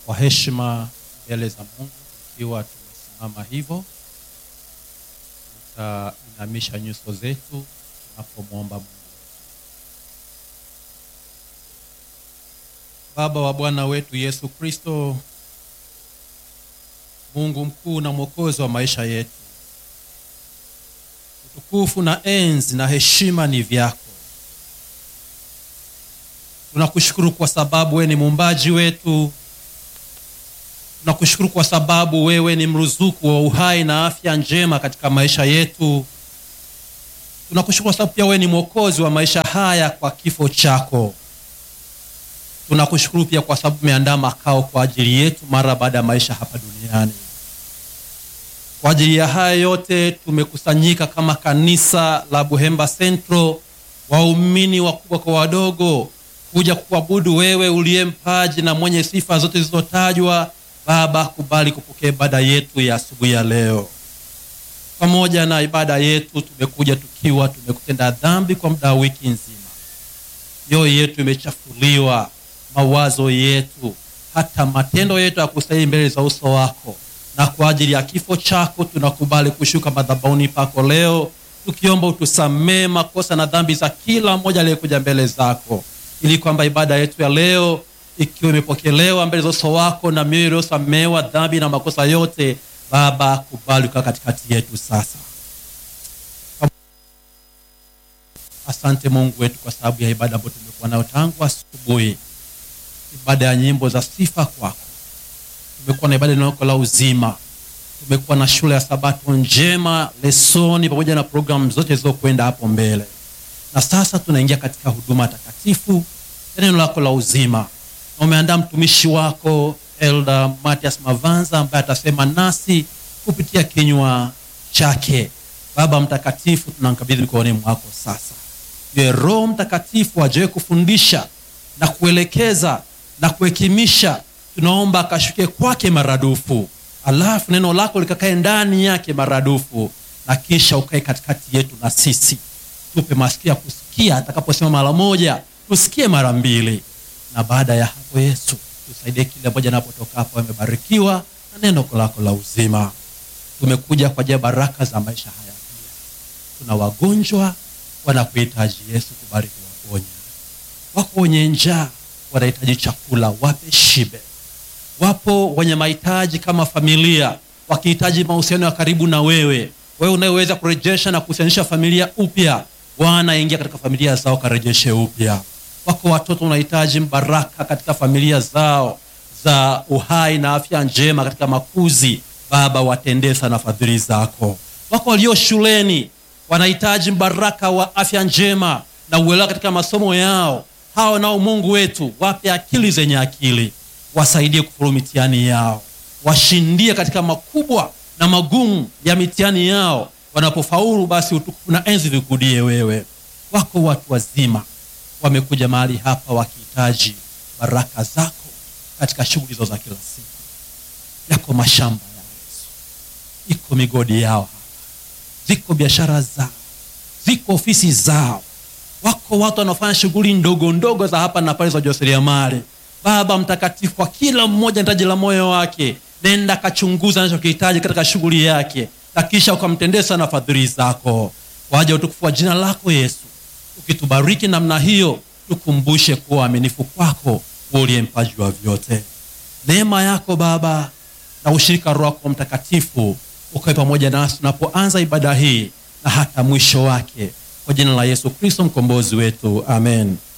Kwa heshima mbele za Mungu, ikiwa tumesimama hivyo, tutainamisha nyuso zetu tunapomwomba Mungu. Baba wa Bwana wetu Yesu Kristo, Mungu mkuu na mwokozi wa maisha yetu, utukufu na enzi na heshima ni vyako. Tunakushukuru kwa sababu wewe ni muumbaji wetu. Tunakushukuru kwa sababu wewe ni mruzuku wa uhai na afya njema katika maisha yetu. Tunakushukuru kwa sababu pia wewe ni mwokozi wa maisha haya kwa kifo chako. Tunakushukuru pia kwa sababu umeandaa makao kwa ajili yetu mara baada ya maisha hapa duniani. Kwa ajili ya haya yote tumekusanyika kama kanisa la Buhemba Central, waumini wakubwa kwa wadogo, kuja kuabudu wewe uliye mpaji na mwenye sifa zote zilizotajwa. Baba, kubali kupokea ibada yetu ya asubuhi ya leo. Pamoja na ibada yetu, tumekuja tukiwa tumekutenda dhambi kwa muda wa wiki nzima. Mioyo yetu imechafuliwa, mawazo yetu, hata matendo yetu ya kustahili mbele za uso wako, na kwa ajili ya kifo chako tunakubali kushuka madhabahuni pako leo, tukiomba utusamee makosa na dhambi za kila mmoja aliyekuja mbele zako, ili kwamba ibada yetu ya leo ikiwa imepokelewa mbele za uso wako na mioyo iliyosamewa dhambi na makosa yote, Baba, kubali ukaa katikati yetu sasa. Asante Mungu wetu kwa sababu ya ibada ambayo tumekuwa nayo tangu asubuhi, ibada ya nyimbo za sifa kwako. Tumekuwa na ibada inayoko la uzima, tumekuwa na shule ya sabato njema, lesoni pamoja na programu zote zilizokwenda hapo mbele, na sasa tunaingia katika huduma takatifu ya neno lako la uzima, na umeandaa mtumishi wako Elder Matias Mavanza ambaye atasema nasi kupitia kinywa chake. Baba Mtakatifu, tunamkabidhi mikononi mwako sasa Ye Roho Mtakatifu ajaye kufundisha na kuelekeza na kuhekimisha, tunaomba akashuke kwake maradufu, alafu neno lako likakae ndani yake maradufu, na kisha ukae katikati yetu na sisi. Tupe masikio ya kusikia, atakaposema mara moja tusikie mara mbili, na baada ya hapo Yesu tusaidie kile moja napotoka hapo amebarikiwa na neno lako la uzima. Tumekuja kwa ajili ya baraka za maisha haya pia, tuna wagonjwa wanakuhitaji Yesu, kubali kuwaponya. Wako wenye njaa wanahitaji chakula, wape shibe. Wapo wenye mahitaji kama familia, wakihitaji mahusiano ya karibu na wewe, wewe unayeweza kurejesha na kuhusianisha familia upya. Bwana, ingia katika familia zao, karejeshe upya. Wako watoto wanahitaji baraka katika familia zao za uhai na afya njema katika makuzi. Baba, watendee sana fadhili zako. Wako walio shuleni wanahitaji mbaraka wa afya njema na uelewa katika masomo yao. Hao nao Mungu wetu, wape akili zenye akili, wasaidie kufuru mitihani yao, washindie katika makubwa na magumu ya mitihani yao. Wanapofaulu basi utukufu na enzi vikudie wewe. Wako watu wazima wamekuja mahali hapa wakihitaji baraka zako katika shughuli zao za kila siku. Yako mashamba ya Yesu, iko migodi yao ziko biashara zao, ziko ofisi zao. Wako watu wanaofanya shughuli ndogo ndogo za hapa na pale za ujasiriamali. Baba Mtakatifu, kwa kila mmoja hitaji la moyo wake, nenda kachunguza anachokihitaji katika shughuli yake, na kisha ukamtendee sana fadhili zako kwa ajili ya utukufu wa jina lako Yesu. Ukitubariki namna hiyo, tukumbushe kuwa waaminifu kwako, wewe uliye mpaji wa vyote. Neema yako Baba na ushirika Roho wako Mtakatifu ukawe pamoja nasi tunapoanza ibada hii na hata mwisho wake, kwa jina la Yesu Kristo mkombozi wetu, amen.